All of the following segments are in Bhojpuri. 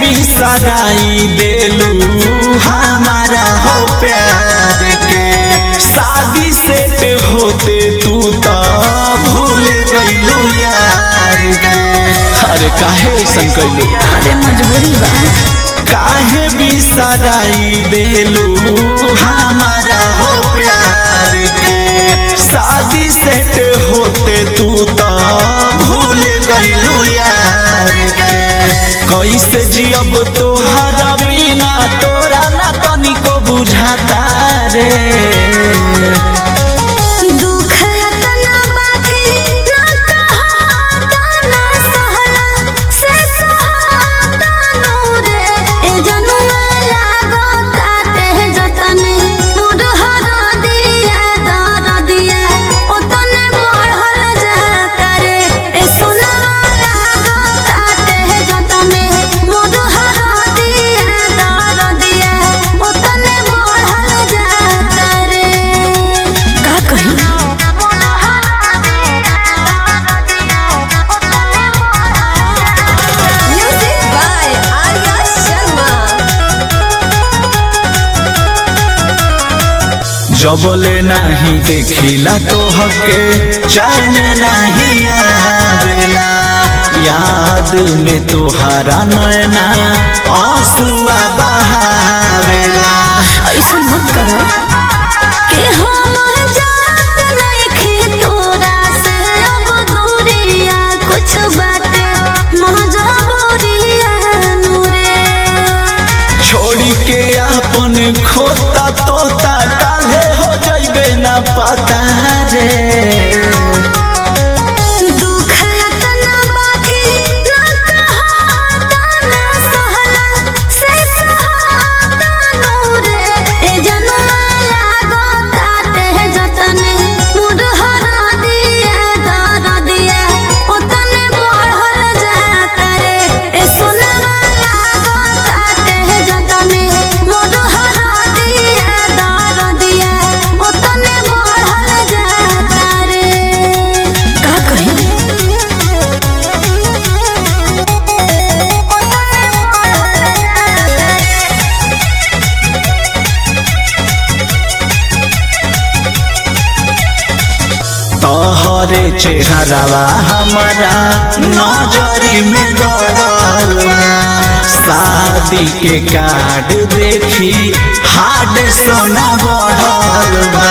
बिसराई देलू हमारा हो प्यार के शादी सेट होते तू तो भूल गईलू यार के अरे काहे ऐसन कैलू अरे मजबूरी बा काहे बिसराई देलू हमारा हो प्यार के शादी सेट होते तू तो भूल गईलू यार के कैसे जियब तोहरा बिना तोरा ना तनिको बुझाता रे दुख तना बाकी ना कहाता ना सहला से सहाता नूरे ए जनुआ लागो ताते जतने मोर हर दिया दर दिया ओतने बढ़ल जाता रे ए सोना लागो ताते जतने मोर हर दिया दर दिया ओतने बढ़ल जाता रे का कही म्यूजिक बाय आर्या शर्मा जबले नहीं देखिला तो हके चैन नहीं आवेला याद में तोहरा नैना आंसुआ बहावेला ऐसा मत करो कि हम जात नइखे तोरा से अब दूरिया कुछ बाटे मजबूरिया नूरे छोड़ी के अपन खोता तोता काले हो जाइबे ना पता रे दुख तना बाकी ना कहाता ना सहला से सहाता नूरे ए जनुआ लागो ताते जतने मुड हरा दिया दर दिया ओतने बढ़ल जाता रे ए सोनवा लागो ताते जतने मुड हरा दिया दर दिया ओतने बढ़ल जाता रे का कही तोहरे चेहरावा हमारा नजरी में गड़ल बा। शादी के कार्ड देखी हाड सोना बढ़ल बा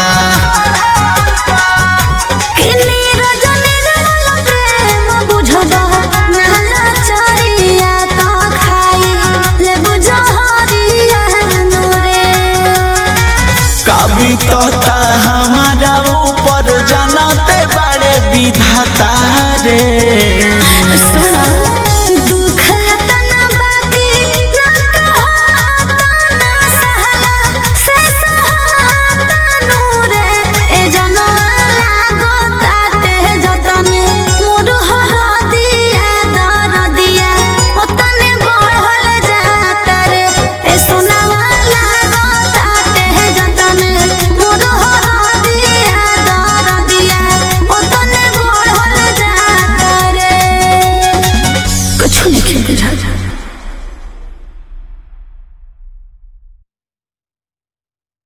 किन्नी रजनी रल प्रेम बुझबा नाला चरिया तो खाई ले बुझहरिया नूरे कभी तोता हमारा ऊपर जानते बड़े विधाता रे सुना दुख तना बाकी ना कहाता ना सहला से सहाता नूरे ए जनवा लागो ताते जतने मोर हरा दिया दर दिया ओतने बढ़ल जाता रे ए सोनावा लागो ताते जतने मोर हरा दिया दर दिया ओतने बढ़ल जाता रे कुछ नहीं बुझा